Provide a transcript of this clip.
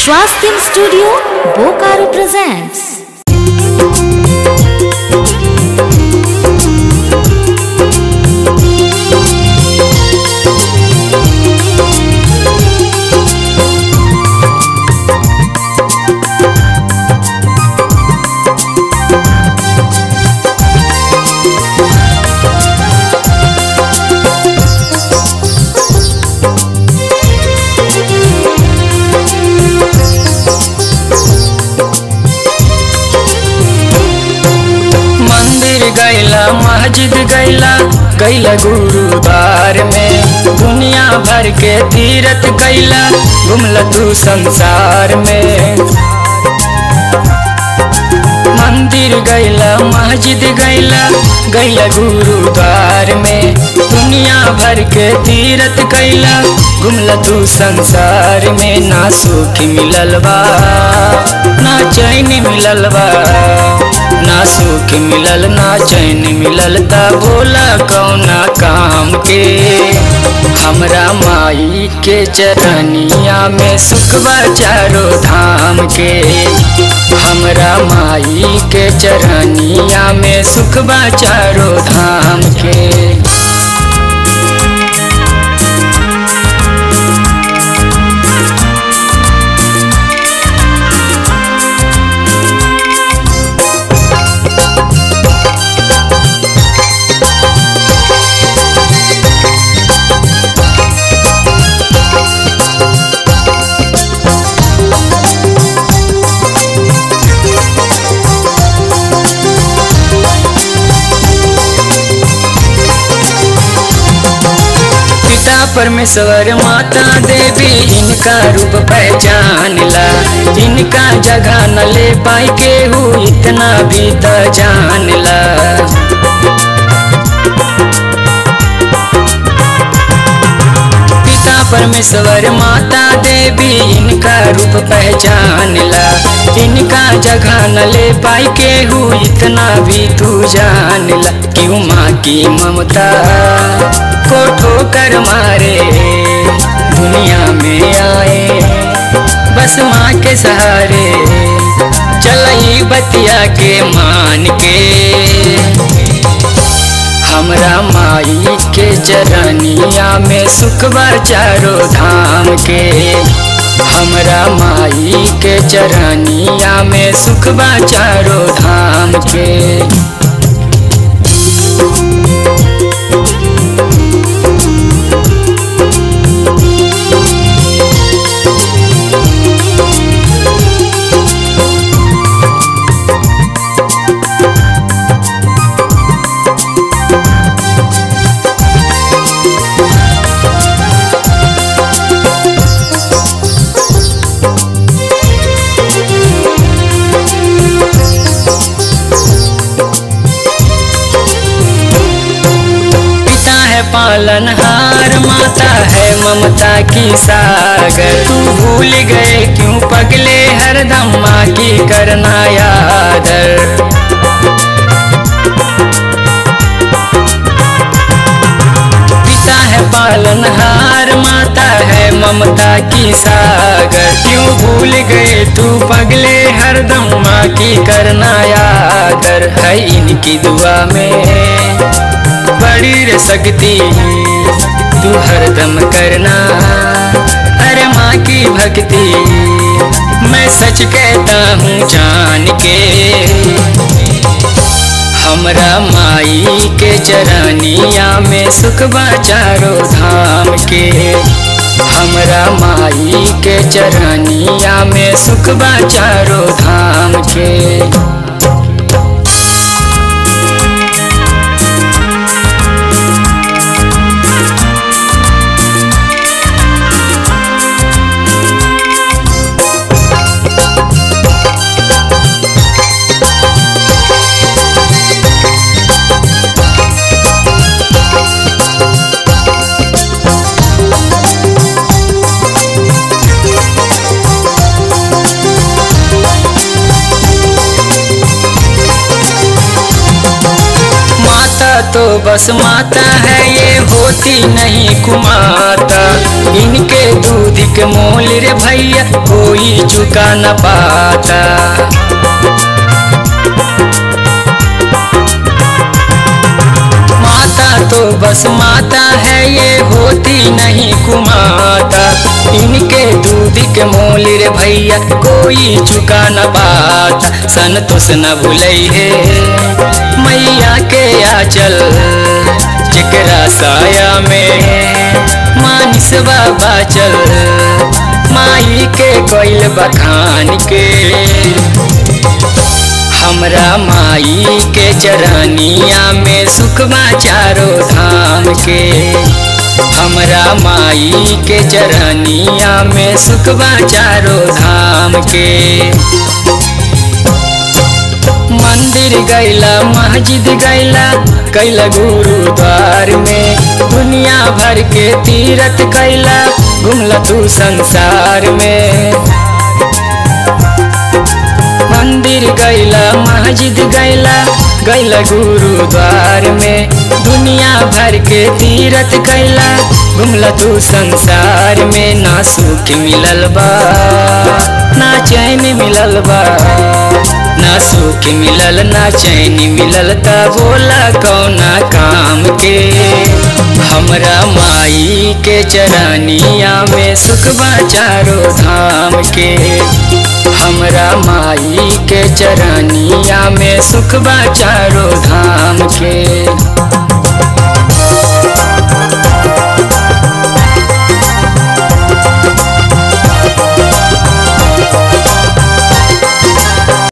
Swastim Studio, Bokaro presents. मंदिर गैला मस्जिद गैला गैला गुरुद्वार में दुनिया भर के तीरथ गैला घुमला तू संसार में मंदिर गैला मस्जिद गैला गैला गुरुद्वार में दुनिया भर के तीरथ गैला घुमला तू संसार में ना सुख मिलल बा ना चैन मिलल बा ना सुख मिलल ना चैन मिलल ता बोला कौना काम के हमरा माई के चरनिया में सुख बा चारो धाम के हमरा माई के चरनिया में सुख बा चारो धाम के पिता परमेश्वर माता देवी इनका रूप पहचान ला इनका जगह न ले पाई केहू इतना भी त जान ला पिता परमेश्वर माता देवी इनका रूप पहचान ला इनका जगह न ले पाई केहू इतना भी तू जान ला क्यों माँ की ममता को ठोकर मारे दुनिया में आए बस माँ के सहारे चलई बतिया के मान के हमरा माई के चरनिया में सुख बा चारो धाम के हमरा माई के चरनिया में सुख बा चारो धाम के पिता है पालनहार माता है ममता की सागर तू भूल गए क्यों पगले हरदम माँ की करना यादर पिता है पालनहार माता है ममता की सागर क्यों भूल गए तू पगले हरदम माँ की करना यादर है इनकी दुआ में बड़ी रे शक्ति तू हरदम करना अरे माँ की भक्ति मैं सच कहता हूँ जान के हमरा माई के चरनिया में सुख बा चारो धाम के हमरा माई के चरनिया में सुख बा चारो धाम के तो बस माता है ये होती नहीं कुमाता इनके दूध दूध के मोल रे भैया कोई चुका न पाता माता तो बस माता है ये होती नहीं कुमाता इनके दूध के मोल रे भैया कोई चुका न पाता संतोष न भूलई है मैया के आचल जकरा साया में मानिस बाबा चल माई के कोइल बखान के हमरा माई के चरनिया में सुखमा चारो धाम के हमरा माई के चरनिया में सुखमा चारो धाम के मंदिर गैला मस्जिद गैला कैला गुरुद्वार में दुनिया भर के तीरथ कैला घुमला तू संसार में मंदिर गैला मस्जिद गैला गैला गुरुद्वार में दुनिया भर के तीरथ कैला घुमला तू संसार में ना सुख मिलल बा ना चैन मिलल बा ना सुख मिलल ना चैन मिलल त बोला कौना काम के हमरा माई के चरनिया में सुख बा चारो धाम के हमरा माई के चरनिया में सुख बा चारो धाम के